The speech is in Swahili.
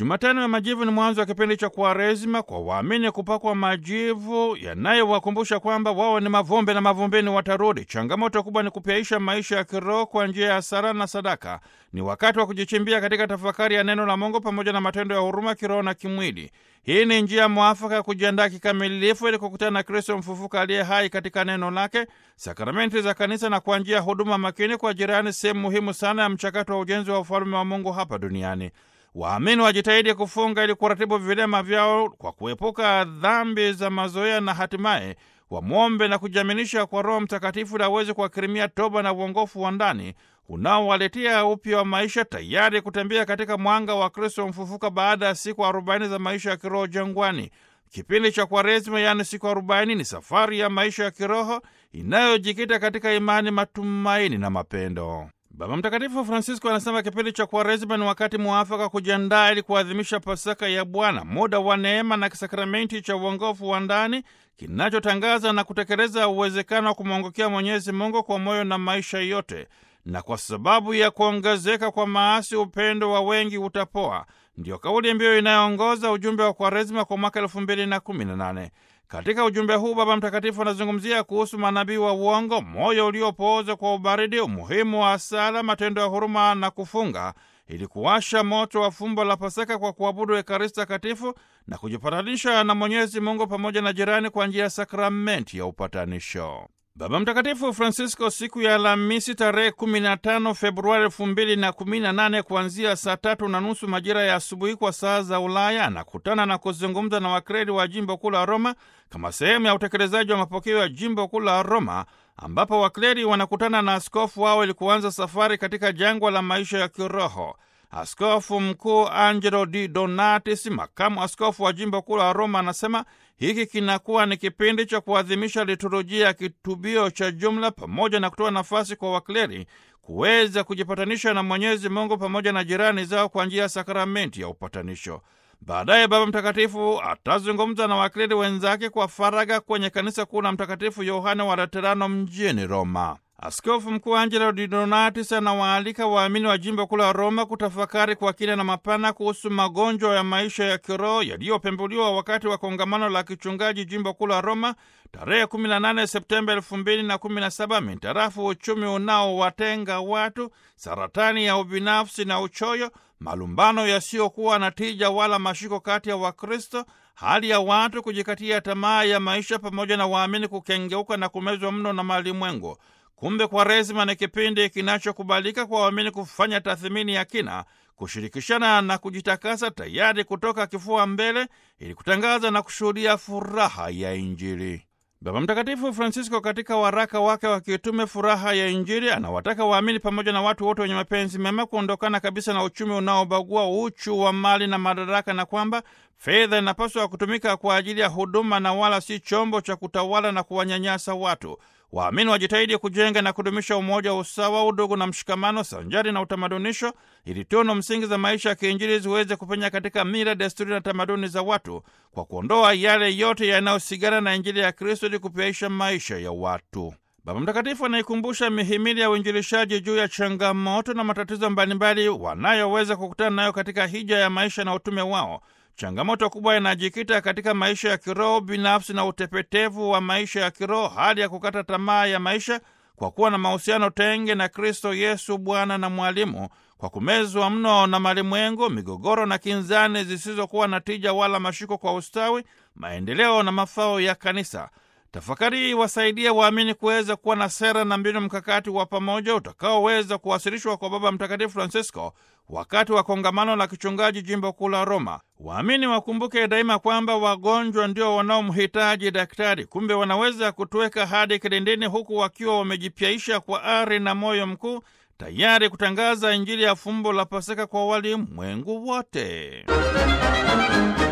Jumatano ya Majivu ni mwanzo wa kipindi cha Kwaresima kwa waamini kupakwa majivu yanayowakumbusha kwamba wao ni mavumbi na mavumbini watarudi. Changamoto kubwa ni kupyaisha maisha ya kiroho kwa njia ya sala na sadaka. Ni wakati wa kujichimbia katika tafakari ya neno la Mungu pamoja na matendo ya huruma kiroho na kimwili. Hii ni njia mwafaka ya kujiandaa kikamilifu ili kukutana na Kristo mfufuka aliye hai katika neno lake, sakramenti za kanisa na kwa njia ya huduma makini kwa jirani, sehemu muhimu sana ya mchakato wa ujenzi wa ufalme wa Mungu hapa duniani. Waamini wajitahidi kufunga ili kuratibu vilema vyao kwa kuepuka dhambi za mazoea na hatimaye wamwombe na kujiaminisha kwa Roho Mtakatifu ili aweze kuwakirimia toba na uongofu wa ndani unaowaletea upya wa maisha, tayari kutembea katika mwanga wa Kristo mfufuka baada ya siku arobaini za maisha ya kiroho jangwani. Kipindi cha Kwaresima, yaani siku arobaini, ni safari ya maisha ya kiroho inayojikita katika imani, matumaini na mapendo. Baba Mtakatifu Francisco anasema kipindi cha Kwaresima ni wakati mwafaka kujiandaa ili kuadhimisha Pasaka ya Bwana, muda wa neema na kisakramenti cha uongofu wa ndani kinachotangaza na kutekeleza uwezekano wa kumwongokea Mwenyezi Mungu kwa moyo na maisha yote. Na kwa sababu ya kuongezeka kwa maasi, upendo wa wengi utapoa. Ndiyo kauli mbiu inayoongoza ujumbe wa Kwaresima kwa mwaka elfu mbili na kumi na nane. Katika ujumbe huu Baba Mtakatifu anazungumzia kuhusu manabii wa uongo, moyo uliopooza kwa ubaridi, umuhimu wa sala, matendo ya huruma na kufunga, ili kuwasha moto wa fumbo la Pasaka kwa kuabudu Ekaristi Takatifu na kujipatanisha na Mwenyezi Mungu pamoja na jirani kwa njia ya sakramenti ya upatanisho. Baba Mtakatifu Francisco siku ya Alhamisi tarehe 15 Februari 2018 kuanzia saa tatu na nusu majira ya asubuhi kwa saa za Ulaya anakutana na kuzungumza na wakredi wa jimbo kuu la Roma kama sehemu ya utekelezaji wa mapokeo ya jimbo kuu la Roma, ambapo wakleri wanakutana na askofu wao ili kuanza safari katika jangwa la maisha ya kiroho. Askofu mkuu Angelo Di Donatis, makamu askofu wa jimbo kuu la Roma, anasema hiki kinakuwa ni kipindi cha kuadhimisha liturujia ya kitubio cha jumla pamoja na kutoa nafasi kwa wakleri kuweza kujipatanisha na Mwenyezi Mungu pamoja na jirani zao kwa njia ya sakramenti ya upatanisho. Baadaye Baba Mtakatifu atazungumza na wakleri wenzake kwa faragha kwenye kanisa kuu la Mtakatifu Yohane wa Laterano mjini Roma. Askofu mkuu Angelo Di Donatis anawaalika waamini wa jimbo kuu la Roma kutafakari kwa kina na mapana kuhusu magonjwa ya maisha ya kiroho yaliyopembuliwa wakati wa kongamano la kichungaji jimbo kuu la Roma tarehe 18 Septemba 2017 mintarafu uchumi unaowatenga watu, saratani ya ubinafsi na uchoyo, malumbano yasiyokuwa na tija wala mashiko kati ya Wakristo, hali ya watu kujikatia tamaa ya maisha, pamoja na waamini kukengeuka na kumezwa mno na malimwengu. Kumbe Kwaresima ni kipindi kinachokubalika kwa waamini kufanya tathmini ya kina, kushirikishana na kujitakasa, tayari kutoka kifua mbele ili kutangaza na kushuhudia furaha ya Injili. Baba Mtakatifu Francisco katika waraka wake wa kitume Furaha ya Injili anawataka waamini pamoja na watu wote wenye mapenzi mema kuondokana kabisa na uchumi unaobagua, uchu wa mali na madaraka, na kwamba fedha inapaswa kutumika kwa ajili ya huduma na wala si chombo cha kutawala na kuwanyanyasa watu. Waamini wajitahidi kujenga na kudumisha umoja, usawa, udugu na mshikamano sanjari na utamadunisho, ili tunu msingi za maisha ya kiinjili ziweze kupenya katika mila, desturi na tamaduni za watu, kwa kuondoa yale yote yanayosigana na Injili ya Kristo ili kupyaisha maisha ya watu. Baba Mtakatifu anaikumbusha mihimili ya uinjilishaji juu ya changamoto na matatizo mbalimbali wanayoweza kukutana nayo katika hija ya maisha na utume wao. Changamoto kubwa inajikita katika maisha ya kiroho binafsi na utepetevu wa maisha ya kiroho, hali ya kukata tamaa ya maisha kwa kuwa na mahusiano tenge na Kristo Yesu Bwana na Mwalimu, kwa kumezwa mno na malimwengu, migogoro na kinzani zisizokuwa na tija wala mashiko kwa ustawi, maendeleo na mafao ya kanisa. Tafakari hii wasaidia waamini kuweza kuwa na sera na mbinu mkakati wa pamoja utakaoweza kuwasilishwa kwa Baba Mtakatifu Francisco wakati wa kongamano la kichungaji jimbo kuu la Roma. Waamini wakumbuke daima kwamba wagonjwa ndio wanaomhitaji daktari, kumbe wanaweza kutuweka hadi kilindini, huku wakiwa wamejipyaisha kwa ari na moyo mkuu, tayari kutangaza Injili ya fumbo la Pasaka kwa walimwengu wote.